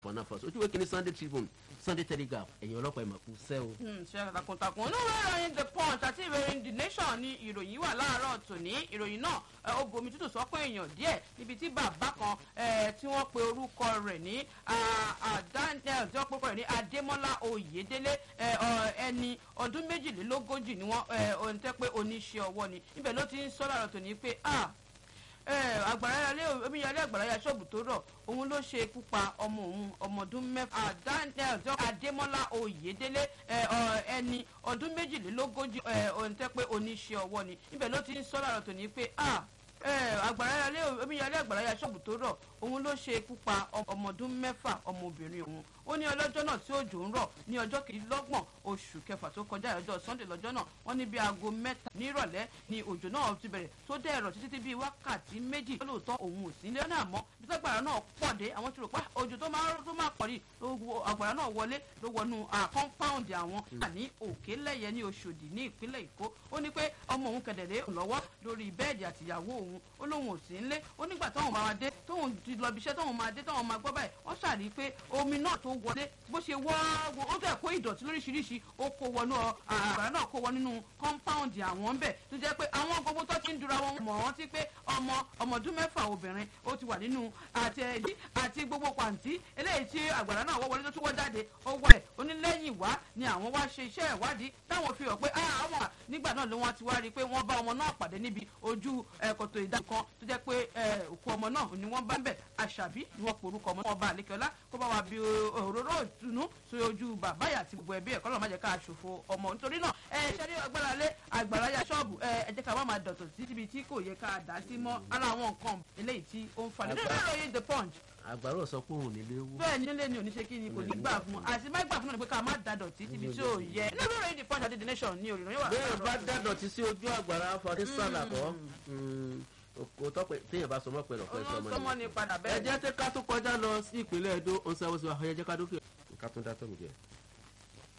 fọnà fọsọ ojú wẹ́kẹ́ ní sunday tribune sunday telegraph ẹ̀yin ọlọ́pàá ìmọ̀ kú sẹ́ o. ṣe takuntakun inú ìwé ìròyìn the punch àti ìwé ìròyìn the nation ni ìròyìn wà láàárọ̀ tòní ìròyìn náà ẹ, ó bomi tútù sọ́pọ̀ èèyàn díẹ̀ níbi tí bàbá kan ẹ, tí wọ́n pe orúkọ rẹ̀ ní ah, ah, daniel tí wọ́n pe orúkọ rẹ̀ ní adémọ́lá oyèdélé ẹ, ọ, ẹni ọdún méjìlélógójì ni wọ́n ẹ, ohun tẹ́ pé oníṣẹ́ ọwọ́ ni ibẹ̀ ló ti ń sọ láàárọ̀ tòní pé ah àgbàráyà omíyalé àgbàráyà ṣọ́ọ̀bù tó rọ̀ òun ló ṣe ikú pa ọmọ òun ọmọ ọdún mẹ́fà daniel adémọ́lá oyèdélé ẹ, ọ, ẹni ọdún méjìlélógójì ẹ, ohun tẹ́ pé oníṣẹ́ ọwọ́ ni ibẹ̀ ló ti ń sọ láàárọ̀ tòní pé ah àgbàráyà omíyalé àgbàráyà ṣọ́ọ̀bù tó rọ̀ òun ló ṣe ikú pa ọmọ ọdún mẹ́fà ọmọbìnrin òun ó ní ọlọ́jọ́ náà tí òjò ń rọ̀ ní ọjọ́ kejìlélọ́gbọ̀n oṣù kẹfà tó kọjá ọjọ́ sunday lọ́jọ́ náà wọ́n ní bí aago mẹ́ta nírọ̀lẹ́ ni òjò náà ti bẹ̀rẹ̀ tó dẹ̀ ẹ̀rọ títí bíi wákàtí méjì lóòótọ́ òun ò sí nílé náà mọ́ bí sọ́gbàrá náà pọ̀ dé àwọn ti rò pé òjò tó máa tó máa pọ̀ rí àgbàrá náà wọlé ló wọnú compound àwọn ní òkè lẹ́yẹ ní oṣòdì ní ìpínlẹ̀ èkó ó ní pé ọmọ òun kẹ̀dẹ̀rẹ́ lọ́wọ́ lórí bẹ́ẹ̀dì àtìyàwó òun ó lóun ò sí nílé ó nígbà tóun máa dé tóun ti lọ ibiṣẹ́ tóun máa dé tóun máa gbọ́ báyìí wọ́n ṣàrí pé omi náà tó wọlé bó ṣe wọ́ ó fẹ́ kó ìdọ̀tí lóríṣiríṣi ó kó wọnú àgbàrá náà kó wọ nínú compound àwọn ń bẹ̀ tó jẹ́ pé àwọn gbogbo tó ti ń dura wọn mọ̀ wọ́n ti pé ọmọ ọmọ ọdún mẹ́fà obìnrin ó ti wà nínú àti ẹ̀dí àti gbogbo pàǹtí eléyìí tí àgbàrá náà wọ́ wọlé tó tún wọ́ jáde ó wọ̀ ẹ̀ onílẹ́yìn wá ni àwọn wá ṣe iṣẹ́ ìwádìí táwọn fi hàn pé àwọn nígbà náà ló wọ́n ti wá rí i pé wọ́n bá ọmọ náà pàdé níbi ojú kòtò ìdájọ́ kan tó jẹ́ pé òkú ọmọ náà ni wọ́n bá ń bẹ̀ àṣàbí ni wọ́n porúkọ ọmọ náà ọba àlekẹ́lá kó bá wa bí òróró ìtùnú sí ojú bàbá yà àti gbogbo ẹbí ẹ̀ kọ́ lọ́ọ́ má jẹ́ ká ṣòfò ọmọ nítorí náà ẹ ṣe rí agbára lé àgbàrá ya ṣọ́ọ̀bù ẹ jẹ́ ká má máa dọ̀tọ̀ sí ibi tí kò yẹ ká dá sí mọ́ ara àwọn nǹkan eléyìí tí ó ń falẹ̀ nínú ìròyìn the punch àgbàrá sọ pé òun nílé wú. bẹ́ẹ̀ ni nílé ni oníṣe kí ni kò ní gbà fún un àti má gbà fún un ni pé ká má da dọ̀tí síbi tí ò yẹ nínú ìròyìn the punch àti the nation ni òrìrìn wà. bẹ́ẹ̀ bá dá dọ̀tí sí ojú àgbàrá fọdí sàlàkọ́ o tọpẹ téèyàn bá sọmọ pẹ̀lú ọpẹ sọmọ sọmọ ni padà ẹ bẹ́ẹ̀ jẹ́ ká tó kọjá lọ sí ìpínlẹ̀ Ẹdó ọ̀sẹ̀ àwọn ọ̀sẹ̀ àyẹ̀jẹ̀ ká dókè ká tún dá tọ́mù díẹ̀.